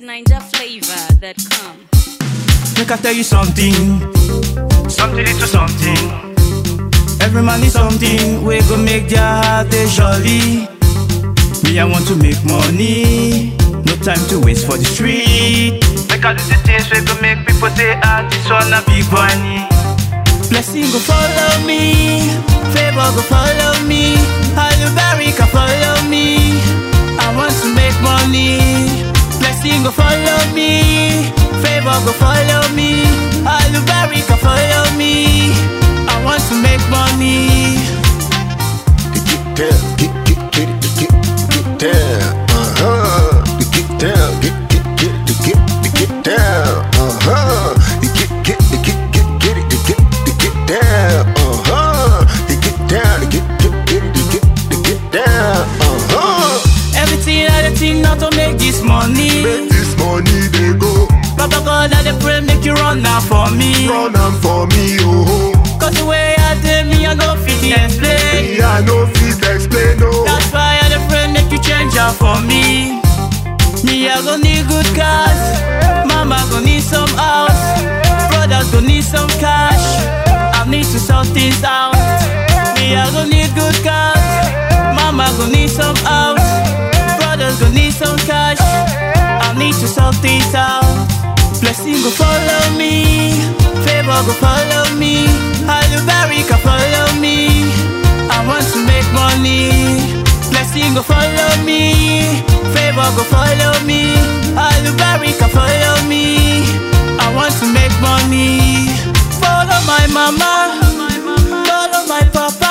NinjaFlavor.com. Make I tell you something. Something into something. Every man is something. We go make their heart they jolly. Me, I want to make money. No time to waste for the street. Make I do the things we go make people say, ah, this one a big money. Blessing go follow me. Favor go follow me. Hallelujah follow me. I want to make money. Blessing go follow me. Favor go follow me. Hallelujah follow me. I want to make money. Get down, get get get it, get get down, uh huh. Get down, get get get it, get get down, uh huh. Get get get get get it, get get down, uh huh. Get down, get get get it, get get down, uh huh. Everything I dey think not to make this money. Make this money they go, Papa God, I dey pray make you run now for me. run am for me, oh. Cause the way I did me, I no fit explain. Me I no fit explain, oh. That's why I dey pray make you change am for me. Me, I go need good cars. Mama go need some house. Brothers go need some cash. I need to sort things out. Me, I go need good cars. Mama go need some house. Brothers go need some cash. I need to sort things out. Blessing go follow me. Favor go follow me. Hallelujah follow me. I want to make money. Blessing go follow me. Favor go follow me. Hallelujah follow me. I want to make money. Follow my mama. Follow my papa.